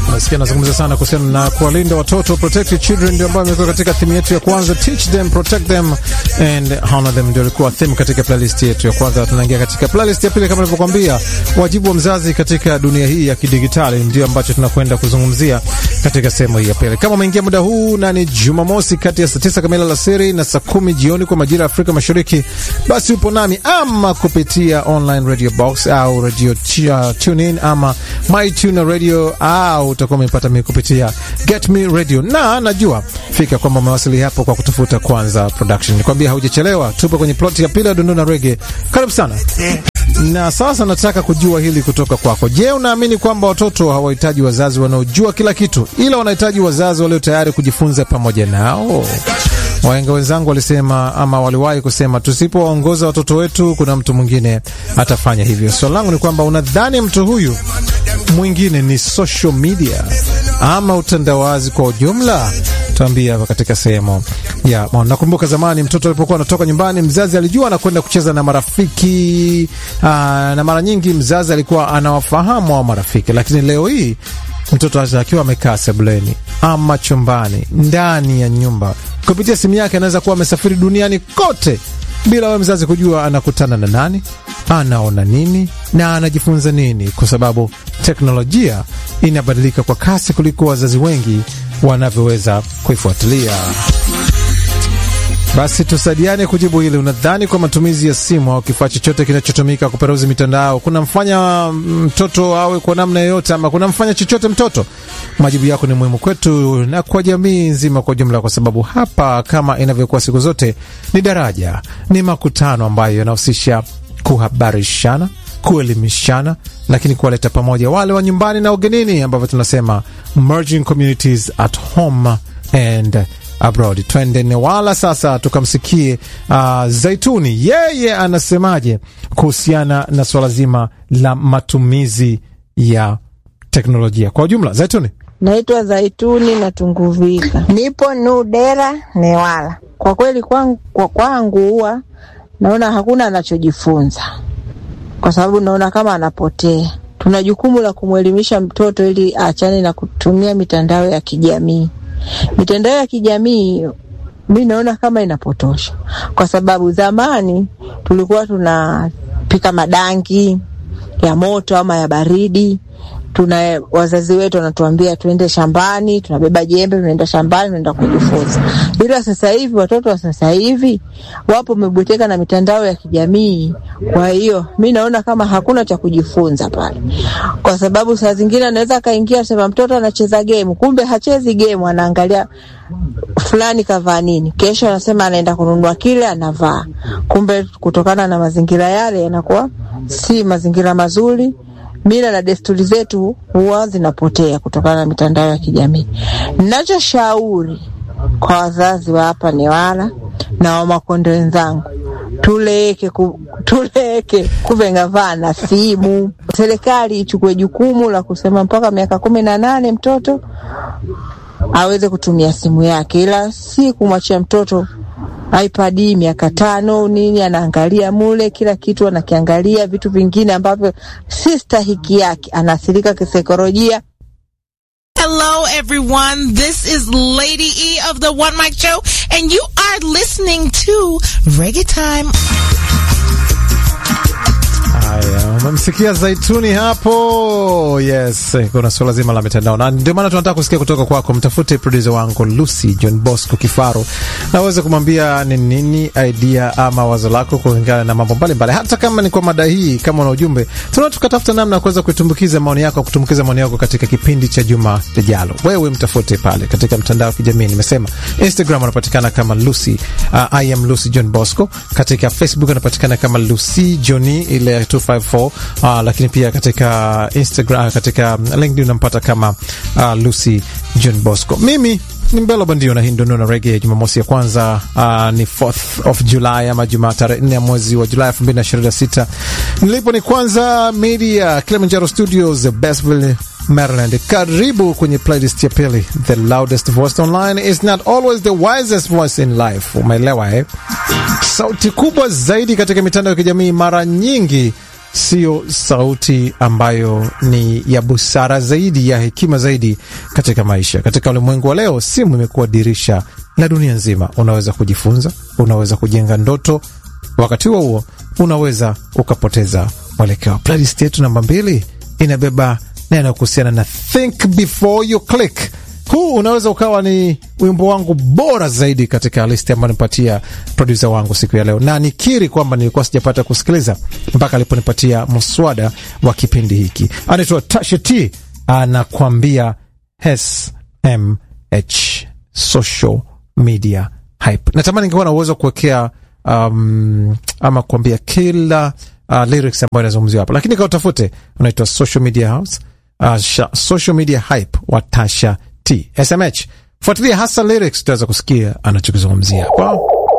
Nasikia nazungumza sana kuhusiana na kuwalinda watoto, protect your children, ndio ambayo imekuwa katika theme yetu ya kwanza, teach them, protect them and honor them, ndio ilikuwa theme katika playlist yetu ya kwanza. Tunaingia katika playlist ya pili, kama nilivyokuambia, wajibu wa mzazi katika dunia hii ya kidigitali, ndio ambacho tunakwenda kuzungumzia katika sehemu hii ya pili. Kama umeingia muda huu na ni Jumamosi kati ya saa tisa kamili alasiri na saa kumi jioni kwa majira ya Afrika Mashariki, basi upo nami ama kupitia online radio box au radio uh, tune in ama my tune radio au utakuwa umepata mimi kupitia Get Me Radio, na najua fika kwamba umewasili hapo kwa kutafuta Kwanza Production. Nikwambia haujachelewa, tupo kwenye plot ya pili ya Dondona Rege. Karibu sana. Na sasa nataka kujua hili kutoka kwako. Je, unaamini kwamba watoto hawahitaji wazazi wanaojua kila kitu, ila wanahitaji wazazi walio tayari kujifunza pamoja nao? Wahenga wenzangu walisema ama waliwahi kusema, tusipowaongoza watoto wetu, kuna mtu mwingine atafanya hivyo. Swali langu ni kwamba unadhani mtu huyu mwingine ni social media ama utandawazi kwa ujumla? Tuambia hapa katika sehemu ya maoni. Nakumbuka zamani mtoto alipokuwa anatoka nyumbani, mzazi alijua anakwenda kucheza na marafiki aa, na mara nyingi mzazi alikuwa anawafahamu hao marafiki, lakini leo hii mtoto akiwa amekaa sebuleni ama chumbani ndani ya nyumba kupitia simu yake anaweza kuwa amesafiri duniani kote bila wewe mzazi kujua anakutana na nani, anaona nini na anajifunza nini, kwa sababu teknolojia inabadilika kwa kasi kuliko wazazi wengi wanavyoweza kuifuatilia. Basi tusaidiane kujibu hili. Unadhani kwa matumizi ya simu au kifaa chochote kinachotumika kuperuzi mitandao kunamfanya mtoto awe kwa namna yoyote, ama kunamfanya chochote mtoto? Majibu yako ni muhimu kwetu na kwa jamii nzima kwa jumla, kwa sababu hapa, kama inavyokuwa siku zote, ni daraja, ni makutano ambayo yanahusisha kuhabarishana, kuelimishana, lakini kuwaleta pamoja wale wa nyumbani na ugenini, ambavyo tunasema merging communities at home and abroad. Twende Newala sasa tukamsikie uh, Zaituni, yeye anasemaje kuhusiana na swala zima la matumizi ya teknolojia kwa ujumla. Zaituni. Naitwa Zaituni na Tunguvika, nipo Nudera Newala. Kwa kweli kwangu, kwa kwangu huwa naona hakuna anachojifunza, kwa sababu naona kama anapotea. Tuna jukumu la kumwelimisha mtoto ili aachane na kutumia mitandao ya kijamii. Mitandao ya kijamii mi naona kama inapotosha, kwa sababu zamani tulikuwa tunapika madangi ya moto ama ya baridi tuna wazazi wetu wanatuambia tuende shambani, tunabeba jembe, tunaenda shambani, tunaenda kujifunza. Ila sasa hivi watoto wa sasa hivi wapo wamebweteka na mitandao ya kijamii. Kwa hiyo mi naona kama hakuna cha kujifunza pale, kwa sababu saa zingine anaweza akaingia sema mtoto anacheza gemu, kumbe hachezi gemu, anaangalia fulani kavaa nini, kesho anasema anaenda kununua kile anavaa, kumbe kutokana na mazingira yale yanakuwa si mazingira mazuri mila na desturi zetu huwa zinapotea kutokana na mitandao ya kijamii. Ninachoshauri kwa wazazi wa hapa Newala na Wamakonde wenzangu, tuleke ku, tuleke kuvenga vana simu. Serikali ichukue jukumu la kusema mpaka miaka kumi na nane mtoto aweze kutumia simu yake, ila si kumwachia mtoto iPad miaka tano nini, anaangalia mule kila kitu, anakiangalia vitu vingine ambavyo si stahiki yake, anaathirika kisaikolojia. Hello, everyone. This is Lady E of the One Mic Show, and you are listening to Reggae Time. Haya, umemsikia Zaituni hapo. Yes, kuna suala zima la mitandao, na ndio maana tunataka kusikia kutoka kwako. Mtafute producer wangu Lucy John Bosco Kifaro na uweze kumwambia ni nini idea ama wazo lako kulingana na mambo mbalimbali, hata kama ni kwa mada hii. Kama una ujumbe, tunaa tukatafuta namna ya kuweza kutumbukiza maoni yako, kutumbukiza maoni yako katika kipindi cha juma lijalo. Wewe mtafute pale katika mtandao wa kijamii, nimesema Instagram anapatikana kama Lucy, uh, I am Lucy John Bosco. Katika Facebook anapatikana kama Lucy Johnny ile 254 uh, lakini pia katika Instagram, katika LinkedIn unampata kama uh, Lucy John Bosco. Mimi ni Mbelo Bandio na hii ndio na Reggae Jumamosi ya kwanza uh, ni 4th of July ama Jumaa tarehe 4 ya mwezi wa Julai 2026. Nilipo ni Kwanza Media Kilimanjaro Studios Bestville Maryland. Karibu kwenye playlist ya pili. The loudest voice online is not always the wisest voice in life. Umeelewa eh? Sauti kubwa zaidi katika mitandao ya kijamii mara nyingi sio sauti ambayo ni ya busara zaidi, ya hekima zaidi katika maisha. Katika ulimwengu wa leo, simu imekuwa dirisha la dunia nzima. Unaweza kujifunza, unaweza kujenga ndoto, wakati huo huo unaweza ukapoteza mwelekeo. Playlist yetu namba mbili inabeba neno kuhusiana na think before you click. Huu unaweza ukawa ni wimbo wangu bora zaidi katika listi ambayo nipatia produsa wangu siku ya leo, na nikiri kwamba nilikuwa sijapata kusikiliza mpaka aliponipatia mswada wa kipindi hiki. Anaitwa Tasha T, anakwambia SMH, social media hype. Natamani ningekuwa na uwezo wa kuwekea um, ama kuambia kila uh, lyrics ambayo inazungumziwa hapa, lakini kautafute, unaitwa social media house uh, social media hype wa Tasha T SMH. Fuatilia hasa lyrics, utaweza kusikia anachokizungumzia hapa.